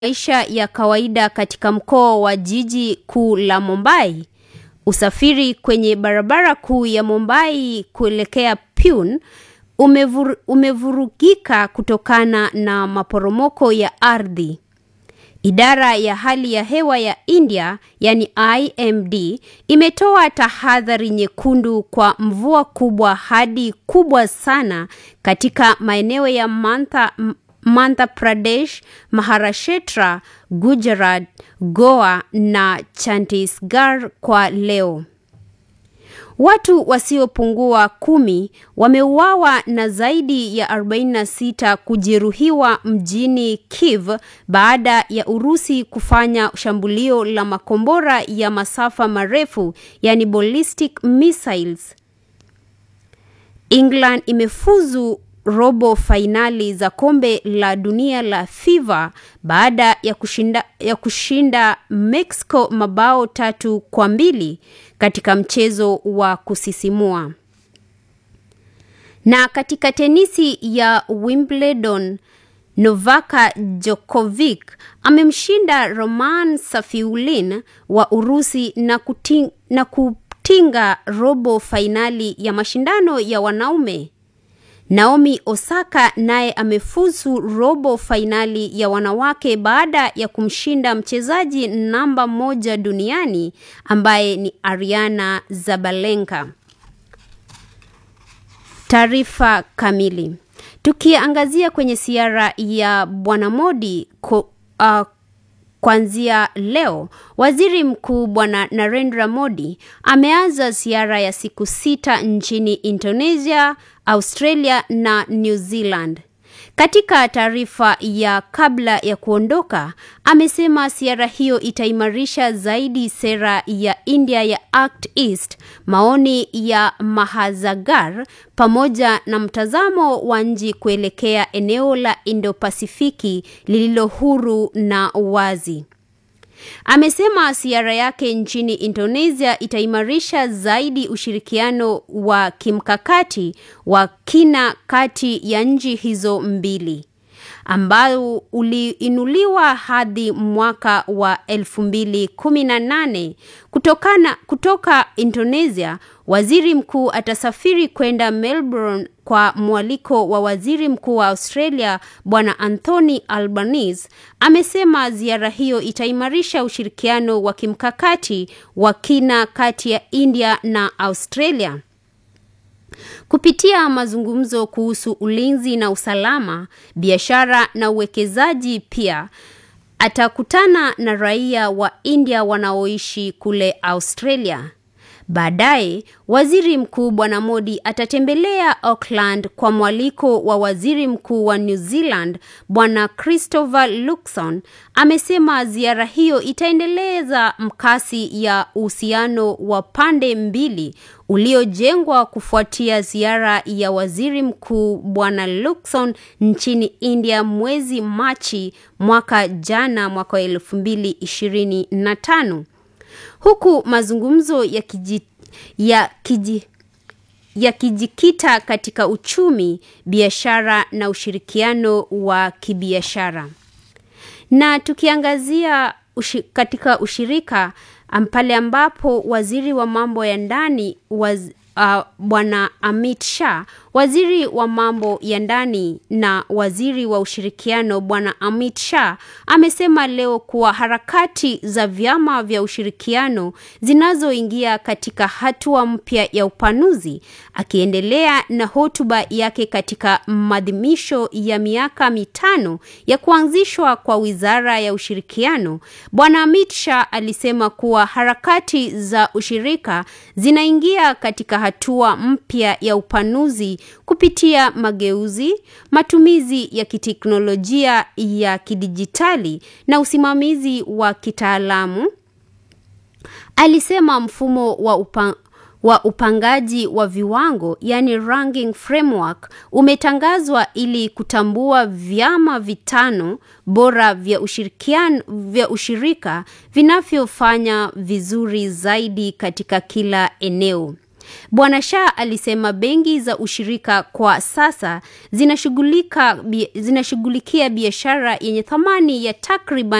maisha ya kawaida katika mkoa wa jiji kuu la Mumbai. Usafiri kwenye barabara kuu ya Mumbai kuelekea Pune umevur, umevurugika kutokana na maporomoko ya ardhi. Idara ya hali ya hewa ya India, yani IMD, imetoa tahadhari nyekundu kwa mvua kubwa hadi kubwa sana katika maeneo ya Madhya Madhya Pradesh, Maharashtra, Gujarat, Goa na Chhattisgarh kwa leo. Watu wasiopungua kumi wameuawa na zaidi ya 46 kujeruhiwa mjini Kiev baada ya Urusi kufanya shambulio la makombora ya masafa marefu yani ballistic missiles. England imefuzu robo fainali za kombe la dunia la FIFA baada ya kushinda, ya kushinda Mexico mabao tatu kwa mbili katika mchezo wa kusisimua. Na katika tenisi ya Wimbledon, Novak Djokovic amemshinda Roman Safiulin wa Urusi na, kuting, na kutinga robo fainali ya mashindano ya wanaume. Naomi Osaka naye amefuzu robo fainali ya wanawake baada ya kumshinda mchezaji namba moja duniani ambaye ni Ariana Zabalenka. Taarifa kamili. Tukiangazia kwenye ziara ya Bwana Modi ko, uh, Kuanzia leo, waziri mkuu Bwana Narendra Modi ameanza ziara ya siku sita nchini Indonesia, Australia na New Zealand. Katika taarifa ya kabla ya kuondoka, amesema ziara hiyo itaimarisha zaidi sera ya India ya Act East, maoni ya Mahazagar pamoja na mtazamo wa nchi kuelekea eneo la Indo-Pasifiki lililo huru na wazi. Amesema ziara yake nchini Indonesia itaimarisha zaidi ushirikiano wa kimkakati wa kina kati ya nchi hizo mbili ambao uliinuliwa hadi mwaka wa 2018 kutokana kutoka Indonesia. Waziri mkuu atasafiri kwenda Melbourne kwa mwaliko wa waziri mkuu wa Australia Bwana Anthony Albanese. Amesema ziara hiyo itaimarisha ushirikiano wa kimkakati wa kina kati ya India na Australia kupitia mazungumzo kuhusu ulinzi na usalama, biashara na uwekezaji. Pia atakutana na raia wa India wanaoishi kule Australia. Baadaye waziri mkuu Bwana Modi atatembelea Auckland kwa mwaliko wa waziri mkuu wa New Zealand Bwana Christopher Luxon. Amesema ziara hiyo itaendeleza mkasi ya uhusiano wa pande mbili uliojengwa kufuatia ziara ya waziri mkuu Bwana Luxon nchini India mwezi Machi mwaka jana, mwaka wa elfu mbili ishirini na tano huku mazungumzo ya kiji, ya kiji, yakijikita katika uchumi, biashara na ushirikiano wa kibiashara. Na tukiangazia ushi, katika ushirika pale ambapo waziri wa mambo ya ndani waz, uh, Bwana Amit Shah, waziri wa mambo ya ndani na waziri wa ushirikiano Bwana Amit Shah amesema leo kuwa harakati za vyama vya ushirikiano zinazoingia katika hatua mpya ya upanuzi. Akiendelea na hotuba yake katika maadhimisho ya miaka mitano ya kuanzishwa kwa wizara ya ushirikiano, Bwana Amit Shah alisema kuwa harakati za ushirika zinaingia katika hatua mpya ya upanuzi kupitia mageuzi, matumizi ya kiteknolojia ya kidijitali na usimamizi wa kitaalamu. Alisema mfumo wa upa, wa upangaji wa viwango yani ranking framework umetangazwa ili kutambua vyama vitano bora vya ushirikiano vya ushirika vinavyofanya vizuri zaidi katika kila eneo. Bwana Shah alisema benki za ushirika kwa sasa zinashughulika zinashughulikia biashara yenye thamani ya takriban